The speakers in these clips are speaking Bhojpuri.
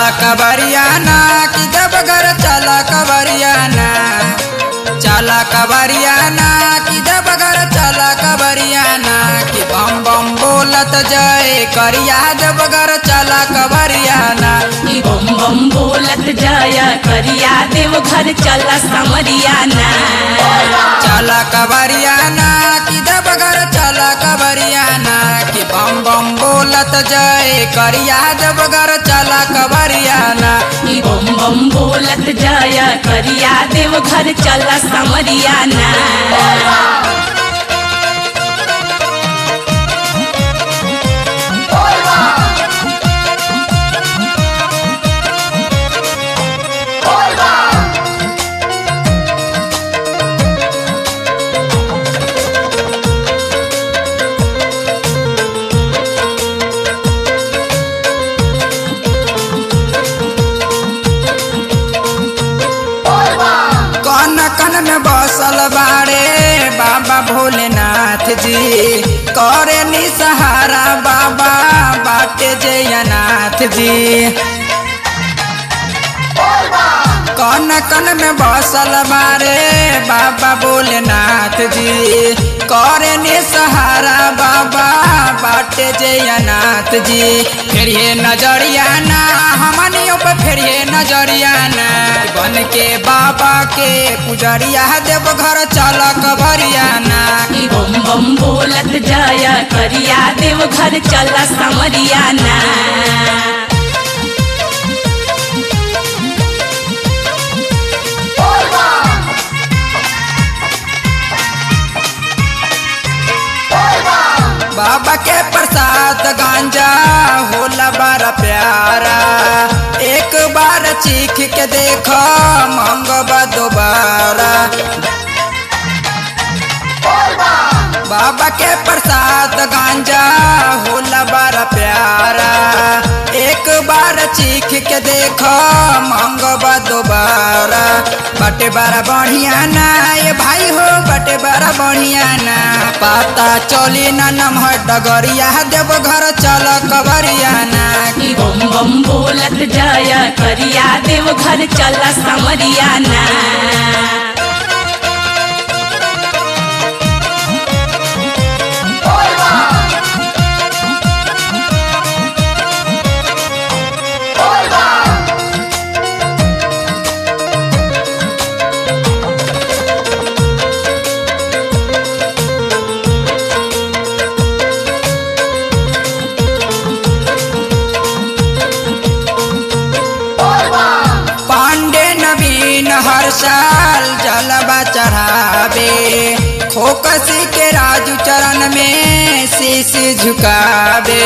चला कबरियाना कि जब घर चला कबरियाना चला कबरियाना कि जब घर चला कबरियाना कि बम बम बोलत जय करिया जब घर चला कबरियाना ई बम बम बोलत जाया करिया देव घर चला समरियाना चला कबरियाना कि जब घर चला कबरियाना कि बम बम बोलत जय करिया जब घर चला कबरियाना ई बम बम बोलत जाया करिया देव घर चला समरियाना कन कन में बसल बाड़े बाबा भोलेनाथ जी करे नी सहारा बाबा बाटे जयनाथ जी कन कन में बसल बारे बाबा भोलेनाथ जी करे नी सहारा बाबा बाटे जयनाथ जी फिर ये नजरिया ना हमनियों पे फिर ये नजरिया ना बन के बाबा के पुजरिया देव घर चल कबरियाना ई बम बम बोलत जाया करिया देव घर चला समरियाना बाबा के प्रसाद गांजा होला बड़ा प्यारा एक बार चीख के देखो मंगवा दोबारा बाबा के प्रसाद गांजा होला बड़ा प्यारा एक बार चीख के देखो मंगवा दोबारा बटे बड़ा बढ़िया ना ये भाई हो बटे बड़ा बढ़िया ना पता चली ना नमहर डगरिया देव घर चल कबरिया ना ई बम बम बोलत जाया करिया देव घर चला समरियाना पांडे नवीन हर साल जलवा चढ़ावे खोकसी के राजू चरण में शीश झुकावे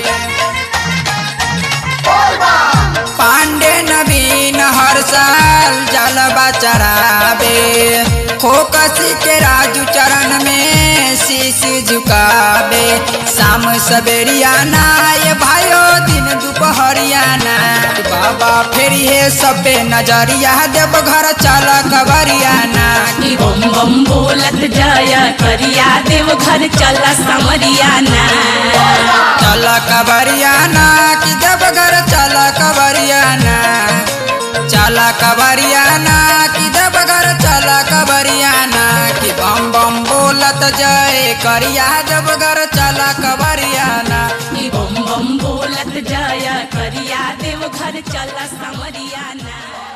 पांडे नवीन हर साल जलवा चढ़ावे खोकसी के राजू चरण में शीश झुकावे शाम सवेरिया ना ये भाइयो दिन दोपहरिया ना बाबा फिर ये सब पे नजरिया देव घर चल कबरिया ना ई बम बम बोलत जाया करिया देव घर चला समरियाना चल कबरिया ना कि देव घर चल कबरिया ना चल कबरिया ना कि देव घर चल कबरिया ना कि बम बम बोलत जय करिया देव घर चल कबरिया ना ई बम बम बोलत जाया करिया देव घर चला समरियाना